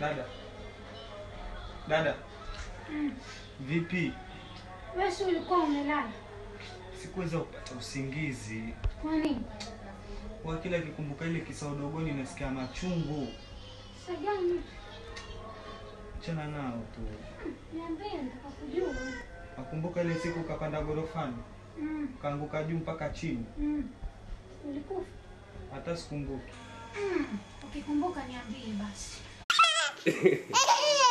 Dada. Dada. Vipi? Wewe si ulikuwa umelala? Sikuweza kupata usingizi. Kwa nini? Kwa kila kikumbuka ile kisa udogoni nasikia machungu. Sasa gani? Chana nao tu. Niambie nataka kujua. Nakumbuka ile siku ukapanda gorofani, Mm. ukaanguka juu mpaka chini. Mm. Ulikufa? Hata sikumbuki. Mm. Ukikumbuka niambie basi.